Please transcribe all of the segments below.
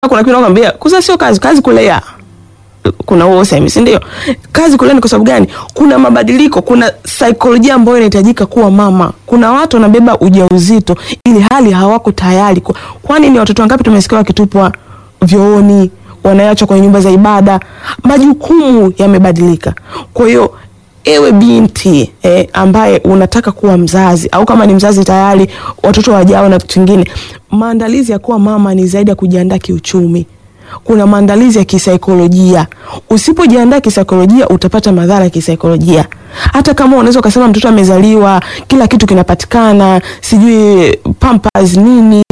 kuna kitu nakwambia, kuzaa sio kazi, kazi kulea. Kuna huo usemi, si ndio? Kazi kulea ni kwa sababu gani? Kuna mabadiliko, kuna saikolojia ambayo inahitajika kuwa mama. Kuna watu wanabeba ujauzito ili hali hawako tayari. Kwa- Kwani ni watoto wangapi tumesikia wakitupwa vyooni, wanaachwa kwenye nyumba za ibada? Majukumu yamebadilika. Kwa hiyo ewe binti eh, ambaye unataka kuwa mzazi au kama ni mzazi tayari watoto wajao na vitu vingine, maandalizi ya kuwa mama ni zaidi ya kujiandaa kiuchumi. Kuna maandalizi ya kisaikolojia. Usipojiandaa kisaikolojia, utapata madhara ya kisaikolojia. Hata kama unaweza ukasema mtoto amezaliwa, kila kitu kinapatikana, sijui pampers nini,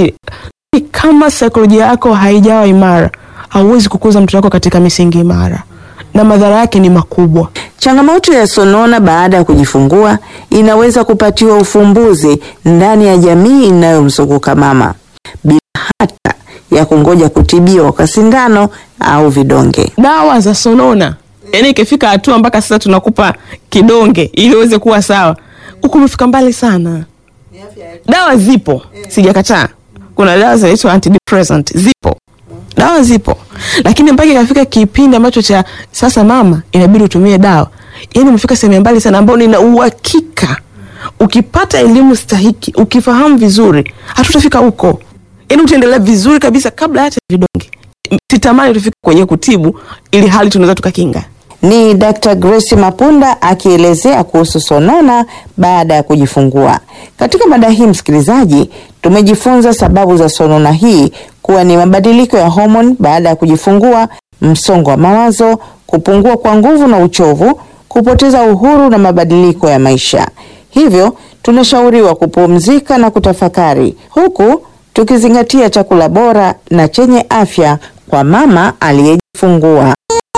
kama saikolojia yako haijawa imara, hauwezi kukuza mtoto wako katika misingi imara, na madhara yake ni makubwa. Changamoto ya sonona baada ya kujifungua inaweza kupatiwa ufumbuzi ndani ya jamii inayomzunguka mama bila hata ya kungoja kutibiwa kwa sindano au vidonge. dawa za sonona, yaani ikifika hatua mpaka sasa tunakupa kidonge ili uweze kuwa sawa, huku umefika mbali sana. Dawa zipo, sijakataa. Kuna dawa zinaitwa antidepressant, zipo dawa zipo, lakini mpaka ikafika kipindi ambacho cha sasa, mama, inabidi utumie dawa, yaani umefika sehemu ya mbali sana, ambao nina uhakika ukipata elimu stahiki, ukifahamu vizuri, hatutafika huko, yaani utaendelea vizuri kabisa kabla hata ya vidonge. Sitamani tufike kwenye kutibu, ili hali tunaweza tukakinga. Ni Dr. Grace Mapunda akielezea kuhusu sonona baada ya kujifungua. Katika mada hii, msikilizaji, tumejifunza sababu za sonona hii kuwa ni mabadiliko ya homoni baada ya kujifungua, msongo wa mawazo, kupungua kwa nguvu na uchovu, kupoteza uhuru na mabadiliko ya maisha. Hivyo tunashauriwa kupumzika na kutafakari huku tukizingatia chakula bora na chenye afya kwa mama aliyejifungua.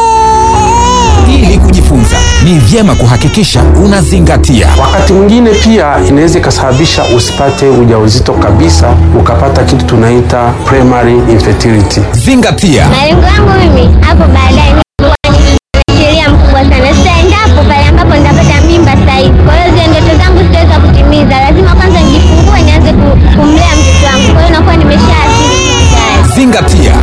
Ili kujifunza ni vyema kuhakikisha unazingatia. Wakati mwingine pia inaweza ikasababisha usipate ujauzito kabisa, ukapata kitu tunaita primary infertility. Zingatia. Malengo yangu mimi hapo baadaye ni kuwa mwanasheria mkubwa sana. Sasa endapo pale ambapo nitapata mimba sasa hivi, kwa hiyo zile ndoto zangu sitaweza kutimiza. Lazima kwanza nijifungue, nianze ku- kumlea mtoto wangu. Kwa hiyo nakuwa nimeshaathiri tayari. Zingatia.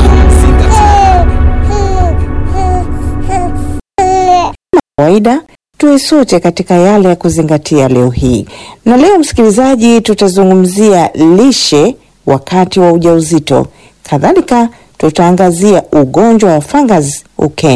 kawaida tuwe sote katika yale ya kuzingatia leo hii. Na leo msikilizaji, tutazungumzia lishe wakati wa ujauzito. Kadhalika tutaangazia ugonjwa wa fungus ukeni.